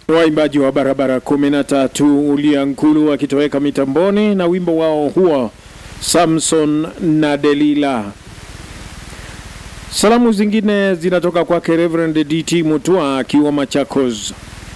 waimbaji wa barabara kumi na tatu Uliankulu wakitoweka mitamboni na wimbo wao huo Samson na Delila. Salamu zingine zinatoka kwake Reverend DT Mutua akiwa Machakos.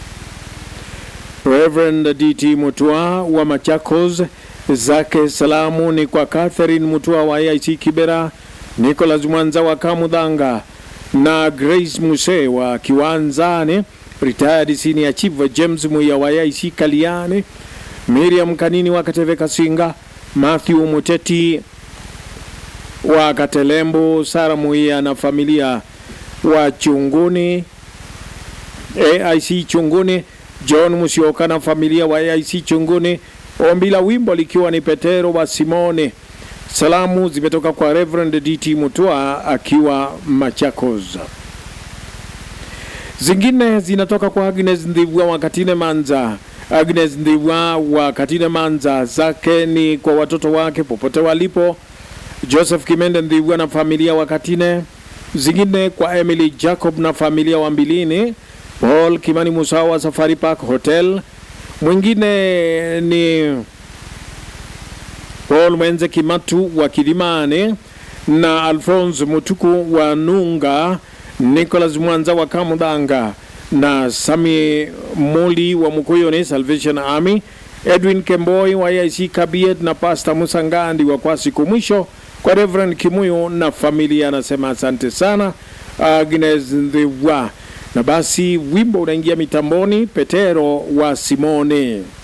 Reverend DT Mutua wa Machakos, zake salamu ni kwa Catherine Mutua wa AIC Kibera, Nicholas Mwanza wa Kamudhanga na Grace Muse wa Kiwanzani, retired senior chief James Muya wa AIC Kaliani, Miriam Kanini wa Kateve Kasinga, Matthew Muteti wa Katelembo, Sara Muia na familia wa Chunguni AIC Chunguni, John Musioka na familia wa AIC Chunguni. Ombi la wimbo likiwa ni Petero wa Simone. Salamu zimetoka kwa Reverend DT Mutua akiwa Machakos. Zingine zinatoka kwa Agnes Ndivwa wa Katine Manza. Agnes Ndivwa wa Katine Manza, zake ni kwa watoto wake popote walipo. Joseph Kimende Ndivwa na familia wa Katine. Zingine kwa Emily Jacob na familia wa Mbilini. Paul Kimani Musawa wa Safari Park Hotel. Mwingine ni Paul Mwenze Kimatu wa Kilimani na Alphonse Mutuku wa Nunga, Nicholas Mwanza wa Kamudanga na Sami Moli wa Mukuyoni Salvation Army, Edwin Kemboi wa AIC Kabiet na Pastor Musangandi wa kwa siku mwisho kwa Reverend Kimuyo na familia, anasema asante sana Agnes Ndhiwa. Na basi wimbo unaingia mitamboni, Petero wa Simone.